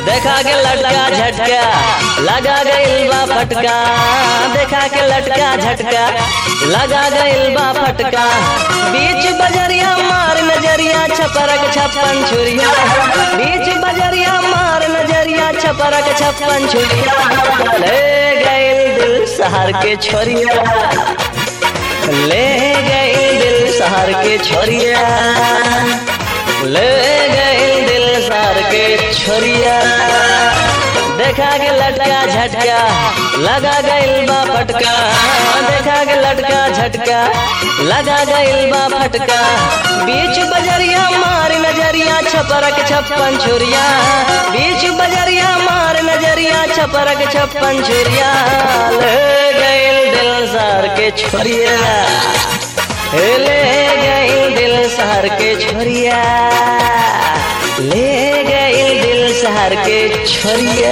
देखा के लटका झटका लगा गइल बा फटका देखा के लटका झटका लगा गइल बा फटका बीच बजरिया मार नजरिया छपरक छप्पन छुरिया बीच बजरिया मार नजरिया छपरक छप्पन छुरिया ले गइल दिल शहर के छोरिया ले गइल दिल शहर के छोरिया ले गइल दिल शहर के छोरिया देखा के लटका झटका लगा गइल बा फटका देखा के लटका झटका लगा गइल बा फटका बीच बजरिया मार नजरिया छपरक छप्पन छुरिया बीच बजरिया मार नजरिया छपरक छप्पन छुरिया ले गइल दिल सार के छोरिया ले गइल दिल शहर के छोरिया ले गइल दिल शहर के छोरिया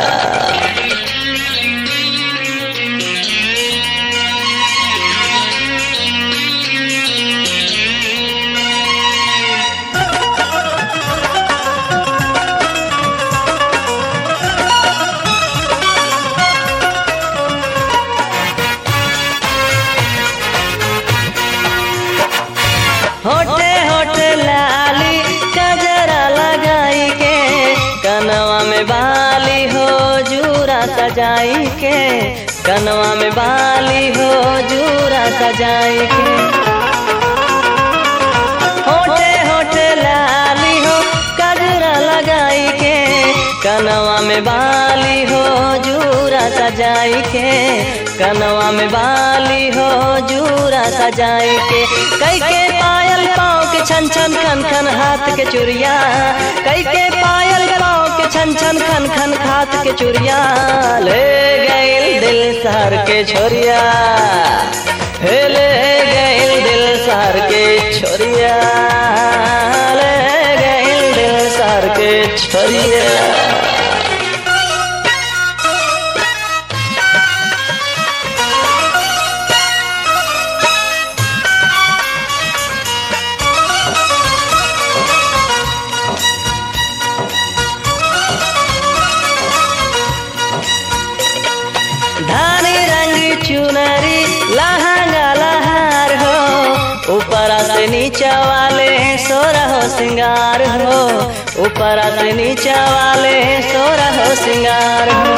होटे होटे लाली कजरा लगाई के कनवा में बाली हो जूरा सजाई के कनवा में बाली हो जूरा सजाई के होटे होटे लाली हो कजरा लगाई के कनवा में बाली हो जूरा सजाई के कनवा में बाली हो जूरा सजाई के कई के पायल पाँव के छन छन खन खन हाथ के चुरिया कई के पायल पाँव के छन छन खन खन हाथ के चुरिया ले गइल दिल शहर के छोरिया हे ले गइल दिल शहर के छोरिया ले गइल दिल शहर के छोरिया धानी रंग चुनरी लहंगा लहार हो ऊपर से नीचा वाले सोरा हो सिंगार हो ऊपर से नीचा वाले सोरा हो सिंगार हो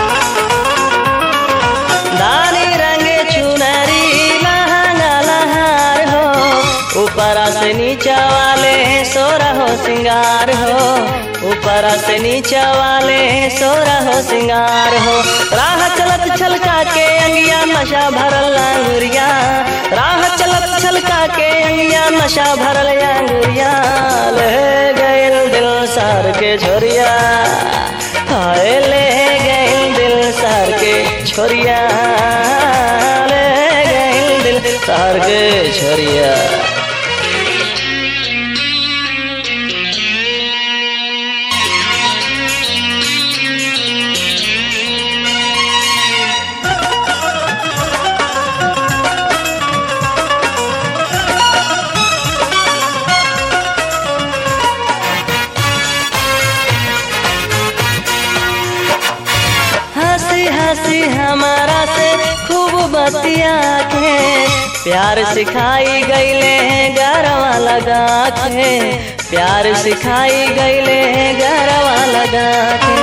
धानी रंग चुनरी लहंगा लहार हो ऊपर से नीचा वाले सोरा हो सिंगार हो ऊपर से नीचा वाले सोरा हो सिंगार हो राह चलत छलका के अंगिया नशा भरल अंगुरिया राह चलत छलका के अंगिया नशा भरल अंगुरिया ले गइल दिल सार के छोरिया हाय ले गइल दिल सार के छोरिया ले गइल दिल सार के छोरिया हंसी हंसी हमारा से खूब बतिया के प्यार सिखाई गईले गरवा लगा के प्यार सिखाई गईले गरवा लगा के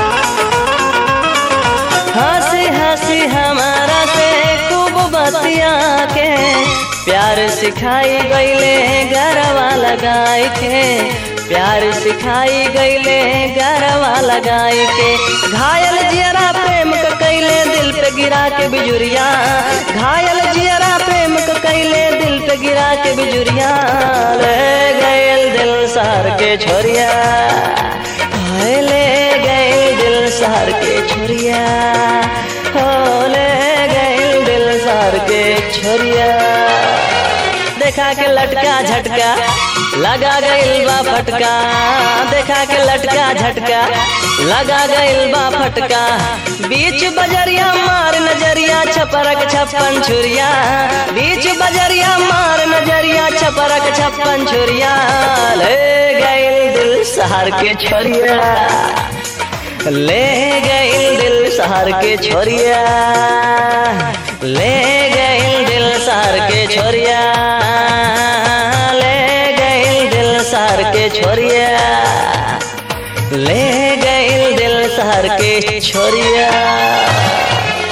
हंसी हंसी हमारा से खूब बतिया के प्यार सिखाई गईले गरवा लगाई के प्यार सिखाई गईले गरवा लगाई के घायल जियरा प्रेम क कैले दिल पे गिरा के बिजुरिया घायल जियरा प्रेम क कैले दिल पे गिरा के बिजुरिया ले गयल दिल सार के छोरिया हाय ले गयल दिल सार के छोरिया हो ले गयल दिल सार के छोरिया देखा के लटका झटका लगा गइल बा फटका देखा के लटका झटका लगा गइल बा फटका बीच बजरिया मार नजरिया छपरक छप्पन छुरिया बीच बजरिया मार नजरिया छपरक छप्पन छुरिया ले गइल दिल शहर के छोरिया ले गइल दिल शहर के छोरिया ले गइल दिल शहर के छोरिया ले गइल दिल शहर के छोरिया ले गइल दिल शहर के छोरिया